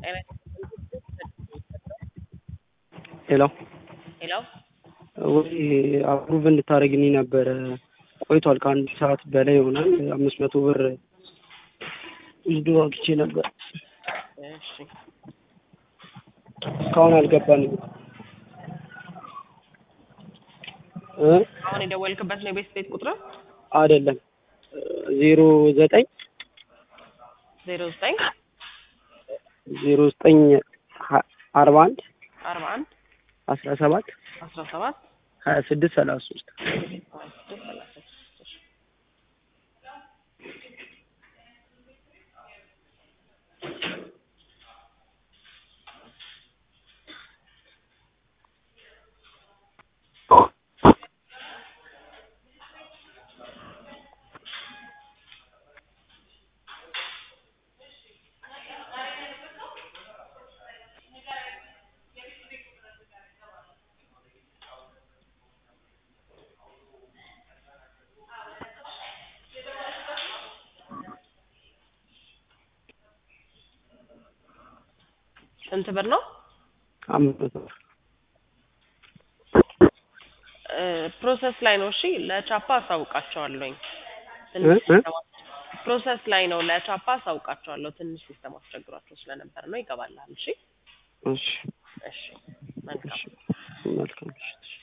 ሄሎ ሄሎ ወይ አፕሩቭ እንድታደርግልኝ ነበረ። ቆይቷል ከአንድ ሰዓት በላይ ይሆናል። አምስት መቶ ብር ውስዶ አግቼ ነበር። እሺ እስካሁን አልገባንም እ አሁን የደወልክበት ነው የቤት ቤት ቁጥር አይደለም ዜሮ ዘጠኝ ዜሮ ዘጠኝ ዜሮ ዘጠኝ ሀ- አርባ አንድ አርባ አንድ አስራ ሰባት አስራ ሰባት ሀያ ስድስት ሰላሳ ሶስት ሀያ ስድስት ሰላሳ ስድስት እሺ። ስንት ብር ነው? አምስት መቶ ብር እ ፕሮሰስ ላይ ነው። እሺ ለቻፓ አሳውቃቸዋለሁኝ። እ ትንሽ እ ሲስተም አስ- ፕሮሰስ ላይ ነው። ለቻፓ አሳውቃቸዋለሁ። ትንሽ ሲስተም አስቸግሯቸው ስለነበር ነው። ይገባልሃል። እሺ እሺ እሺ መልካም እሺ መልካም ምሽት